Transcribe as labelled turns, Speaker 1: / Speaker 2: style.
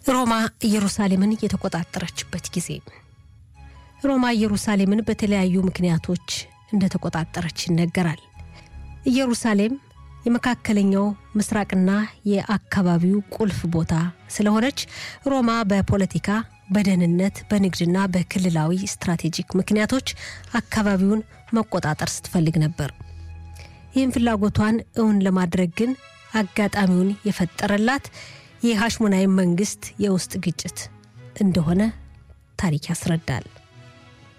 Speaker 1: ሮማ ኢየሩሳሌምን የተቆጣጠረችበት ጊዜ ሮማ ኢየሩሳሌምን በተለያዩ ምክንያቶች እንደተቆጣጠረች ይነገራል። ኢየሩሳሌም የመካከለኛው ምስራቅና የአካባቢው ቁልፍ ቦታ ስለሆነች ሮማ በፖለቲካ፣ በደህንነት፣ በንግድና በክልላዊ ስትራቴጂክ ምክንያቶች አካባቢውን መቆጣጠር ስትፈልግ ነበር። ይህን ፍላጎቷን እውን ለማድረግ ግን አጋጣሚውን የፈጠረላት የሐሽሞናይ መንግስት የውስጥ ግጭት እንደሆነ ታሪክ ያስረዳል።